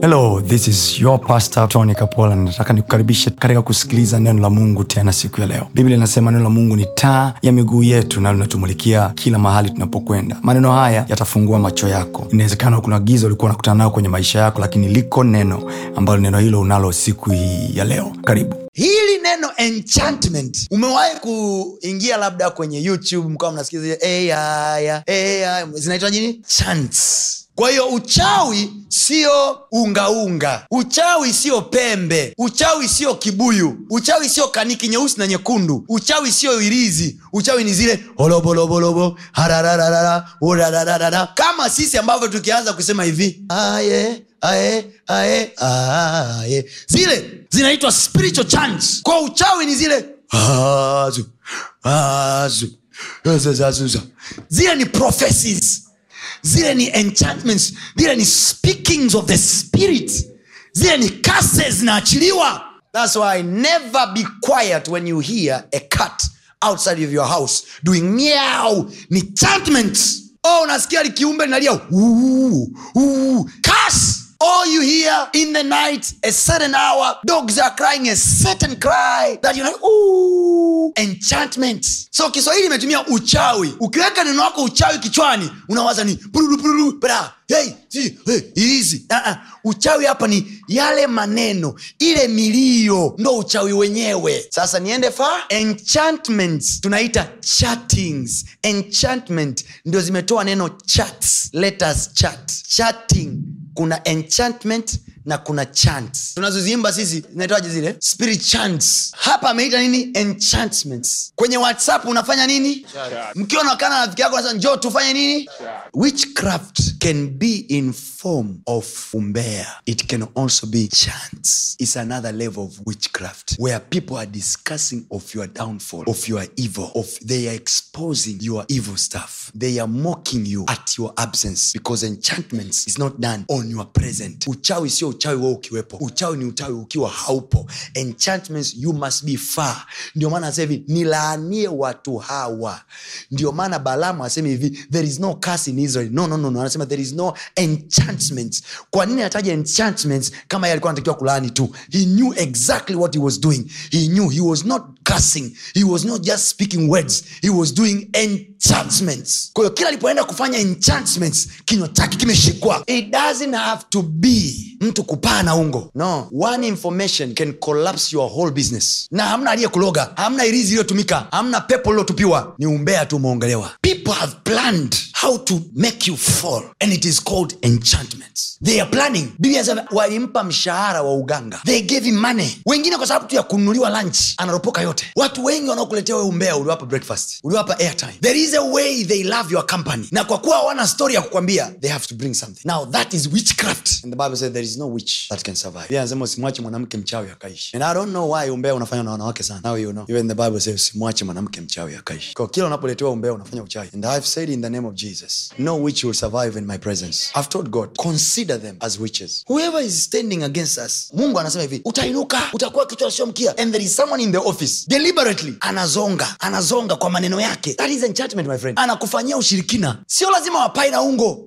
hello this is your pastor tony kapola nataka nikukaribishe katika kusikiliza neno la mungu tena siku ya leo biblia inasema neno la mungu ni taa ya miguu yetu na linatumulikia kila mahali tunapokwenda maneno haya yatafungua macho yako inawezekana kuna giza ulikuwa unakutana nayo kwenye maisha yako lakini liko neno ambalo neno hilo unalo siku hii ya leo karibu hili neno enchantment umewahi kuingia labda kwenye youtube mkawa mnasikiliza hey, aya, hey, aya. zinaitwa nini chants kwa hiyo uchawi sio ungaunga uchawi sio pembe uchawi sio kibuyu uchawi sio kaniki nyeusi na nyekundu uchawi sio irizi uchawi ni zile holobolobolobo harararara urararara kama sisi ambavyo tukianza kusema hivi aye ae ae ae zile zinaitwa spiritual chants kwa uchawi ni zile azu, azu, azazazuza. zile ni prophecies zile ni enchantments zile ni speakings of the spirit zile ni curses zinaachiliwa thats why never be quiet when you hear a cat outside of your house doing meow ni enchantments oh unasikia likiumbe linalia "Uu, uu." curse All you hear in the night, a certain hour, dogs are crying a certain cry that you're like, ooh, enchantment. So Kiswahili imetumia uchawi. Ukiweka neno wako uchawi kichwani, unawaza ni pururu pururu, bra, hey, si, hey, hizi. Uh-uh. Uchawi hapa ni yale maneno, ile milio ndo uchawi wenyewe. Sasa niende fa enchantments tunaita chattings. Enchantment ndio zimetoa neno chats. Let us chat. Chatting kuna enchantment na kuna chants tunazoziimba sisi zinaitwaje zile spirit chants hapa ameita nini enchantments kwenye whatsapp unafanya nini mkiwa nakana na rafiki yako nasema njoo tufanye nini witchcraft can be in form of umbea it can also be chants it's another level of witchcraft where people are discussing of your downfall of your evil of they are exposing your evil stuff they are mocking you at your absence because enchantments is not done on your present uchawi sio uchawi wewe ukiwepo uchawi ni uchawi ukiwa haupo enchantments you must be far ndio maana asema hivi nilaanie watu hawa ndio maana balamu asema hivi there is no curse in israel no, no, no, no. anasema there is no enchantments kwa nini anataja enchantments kama yeye alikuwa anatakiwa kulaani tu he knew exactly what he was doing he knew he was not cursing he was not just speaking words he was doing enchantments kwa hiyo kila alipoenda kufanya enchantments kinywa chake kimeshikwa it doesn't have to be mtu kupaa na ungo no one information can collapse your whole business na hamna aliyekuloga hamna irizi iliyotumika hamna pepo lilotupiwa ni umbea tu umeongelewa people have planned how to make you fall and it is called enchantments they are planning biblia inasema walimpa mshahara wa uganga they gave him money wengine kwa sababu tu ya kununuliwa lunch anaropoka yote watu wengi wanaokuletea we umbea uliwapa breakfast uliwapa airtime there is a way they love your company na kwa kuwa hawana story ya kukwambia they have to bring something now that is witchcraft and the bible says there is no witch that can survive Biblia inasema usimwache mwanamke mchawi akaishi and i don't know why umbea unafanywa na wanawake sana now you know even the bible says usimwache mwanamke mchawi akaishi kwa kila unapoletewa umbea unafanya uchawi and i've said in the name of jesus no witch will survive in my presence i've told god consider them as witches whoever is standing against us mungu anasema hivi utainuka utakuwa kichwa sio mkia and there is someone in the office deliberately anazonga anazonga kwa maneno yake that is enchantment my friend anakufanyia ushirikina sio lazima wapai na ungo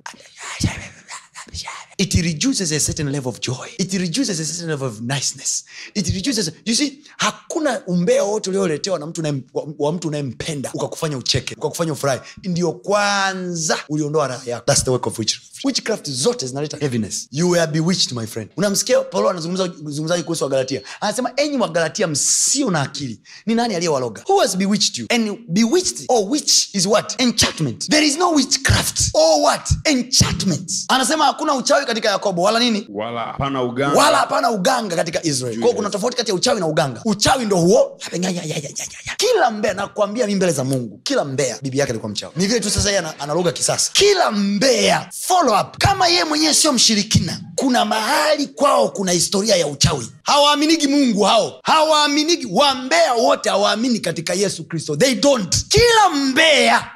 it reduces a certain level of joy it reduces a certain level of niceness it reduces you see hakuna umbea wote ulioletewa na mtu unayem- wa- wa mtu unayempenda ukakufanya ucheke ukakufanya ufurahi ndio kwanza uliondoa raha yako thats the work of witchcraft witchcraft zote zinaleta heaviness you were bewitched my friend unamsikia paulo anazungumzaji kuhusu wagalatia anasema enyi wagalatia msio na akili ni nani aliyewaloga who has bewitched you and bewitched or witch is what enchantment there is no witchcraft or what enchantment anasema hakuna uchawi katika yakobo wala nini wala hapana uganga wala hapana uganga katika israel kwao kuna tofauti kati ya uchawi na uganga uchawi ndo huo kila mbea nakwambia mi mbele za mungu kila mbea bibi yake alikuwa mchawi ni vile tu sasa yeye ana- analoga kisasa kila mbea follow up kama yeye mwenyewe sio mshirikina kuna mahali kwao kuna historia ya uchawi hawaaminigi mungu hao hawaaminigi wambea wote hawaamini katika yesu kristo they don't kila mbea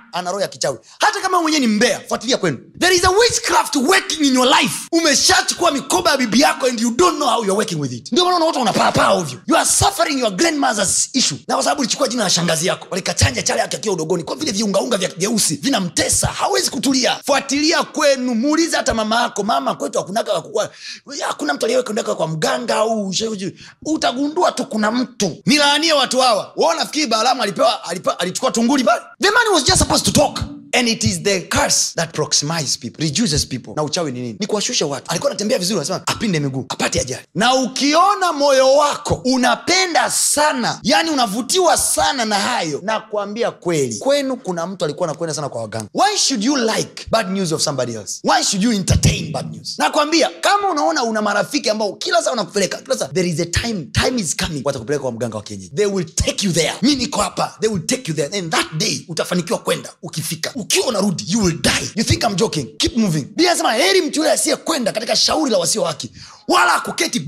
ana roho ya kichawi hata kama mwenyewe ni mbea fuatilia kwenu there is a witchcraft working in your life umeshachukua mikoba ya bibi yako and you don't know how you're working with it ndio maana unaota unapaapaa ovyo you are suffering your grandmother's issue na kwa sababu ulichukua jina la shangazi yako walikachanja chale yake akiwa udogoni kwa vile viungaunga vya vyeusi vinamtesa hawezi kutulia fuatilia kwenu muulize hata mama yako mama kwetu hakunaga wakukua hakuna mtu aliyewekendaka kwa mganga au ushe- utagundua tu kuna mtu nilaanie watu hawa wao nafikiri balaamu alipewa alipewa, alichukua tunguli pale the man was just supposed to talk and it is the curse that proximize people reduces people na uchawi ni nini ni kuwashusha watu alikuwa anatembea vizuri anasema apinde miguu apate ajali na ukiona moyo wako unapenda sana yani unavutiwa sana na hayo na kuambia kweli kwenu kuna mtu alikuwa anakwenda sana kwa waganga why should you like bad news of somebody else why should you entertain bad news nakwambia kama unaona una marafiki ambao kila saa wanakupeleka kila saa there is a time time is coming watakupeleka kwa mganga wa kienyeji they will take you there mi niko hapa they will take you there and that day utafanikiwa kwenda ukifika ukiwa unarudi you will die you think I'm joking keep moving bia sema heri mtu yule asiyekwenda katika shauri la wasio haki wala kuketi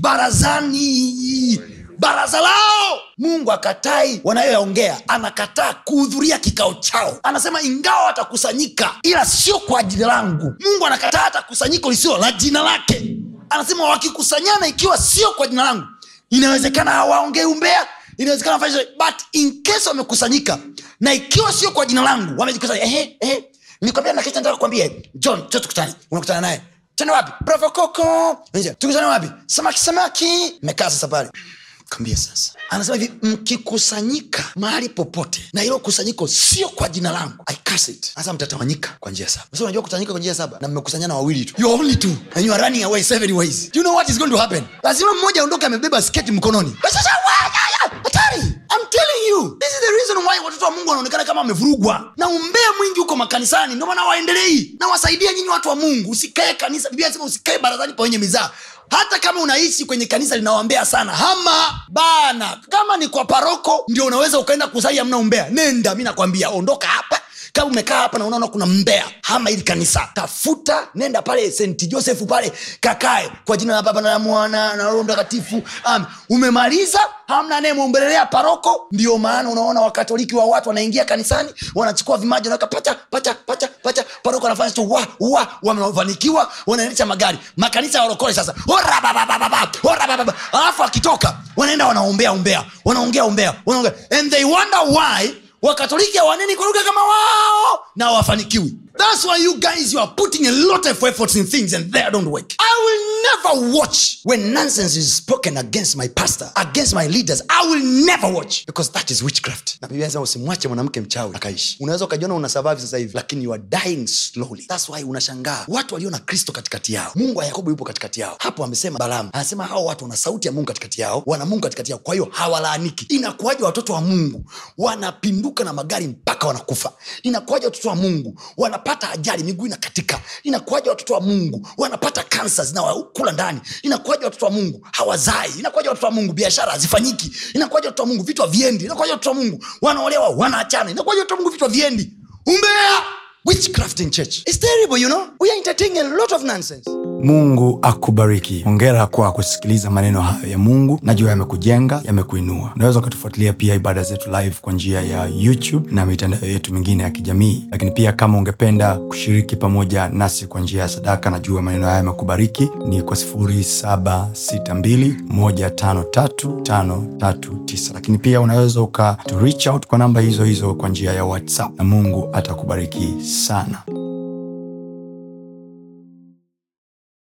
barazani baraza lao mungu akatai wanayoyaongea anakataa kuhudhuria kikao chao anasema ingawa watakusanyika ila sio kwa jina langu mungu anakataa hata kusanyiko lisio la jina lake anasema wakikusanyana ikiwa sio kwa jina langu inawezekana hawaongei umbea inawezekana wafanye chochote, but in case wamekusanyika na ikiwa sio kwa jina langu wamejikusanya ehe ehe nilikwambia na kesho nataka kukwambia john cho tukutane unakutana naye tena wapi profokoko tukutane wapi samaki samaki mekaa sasa pale kambia sasa anasema hivi mkikusanyika mahali popote na hilo kusanyiko sio kwa jina langu I curse it sasa mtatawanyika kwa njia saba sasa unajua kutanyika kwa njia saba na mmekusanyana wawili tu you are only two and you are running away seven ways do you know what is going to happen lazima mmoja aondoke amebeba sketi mkononi sasa wa- ya- ya, hatari I'm telling you this is the reason why watoto wa mungu wanaonekana kama wamevurugwa na umbea mwingi huko makanisani ndio maana waendelei na wasaidia nyinyi watu wa mungu usikae kanisa biblia inasema usikae barazani pa wenye mizaa hata kama unaishi kwenye kanisa linaoambea sana hama bana kama ni kwa paroko ndio unaweza ukaenda kusali amna umbea nenda mi nakwambia ondoka hapa kama umekaa hapa na unaona kuna mbea hama ili kanisa tafuta nenda pale st joseph pale kakae kwa jina la baba na la mwana na roho mtakatifu Amen. umemaliza hamna anayemwombelelea paroko ndio maana unaona wakatoliki wa watu wanaingia kanisani wanachukua vimaji wanaweka pacha pacha pacha pacha paroko anafanya tu wa wa wamefanikiwa wanaendesha magari makanisa ya walokole sasa Ora bababababa, ora bababa. alafu akitoka wanaenda wanaombea umbea wanaongea umbea wanaongea and they wonder why wakatoliki hawaneni kwa lugha kama wao na wafanikiwi thats why you guys you are putting a lot of efforts in things and they don't work i will never watch when nonsense is spoken against my pastor against my leaders i will never watch because that is witchcraft na biblia inasema usimwache mwanamke mchawi akaishi unaweza ukajiona una survive sasa hivi lakini you are dying slowly thats why unashangaa watu walio na kristo katikati yao mungu wa yakobo yupo katikati yao hapo amesema balamu anasema hao watu wana sauti ya mungu katikati yao wana mungu katikati yao kwa hiyo hawalaaniki inakuwaje watoto wa mungu wanapinduka na magari mpaka wanakufa inakuwaje watoto wa mungu wanapata ajali miguu inakatika inakuwaje watoto wa mungu wanapata kansa zinawakula ndani inakuwaje watoto wa mungu hawazai inakuwaje watoto wa mungu biashara hazifanyiki inakuwaje watoto wa mungu vitu haviendi inakuwaje watoto wa mungu wanaolewa wanaachana inakuwaje watoto wa mungu vitu haviendi umbea witchcraft in church It's terrible, you know? We are entertaining a lot of nonsense. mungu akubariki hongera kwa kusikiliza maneno hayo ya mungu najua yamekujenga yamekuinua unaweza ukatufuatilia pia ibada zetu live kwa njia ya youtube na mitandao yetu mingine ya kijamii lakini pia kama ungependa kushiriki pamoja nasi kwa njia ya sadaka najua maneno haya yamekubariki ni kwa 762153539 lakini pia unaweza uka to reach out kwa namba hizo hizo kwa njia ya whatsapp na mungu atakubariki sana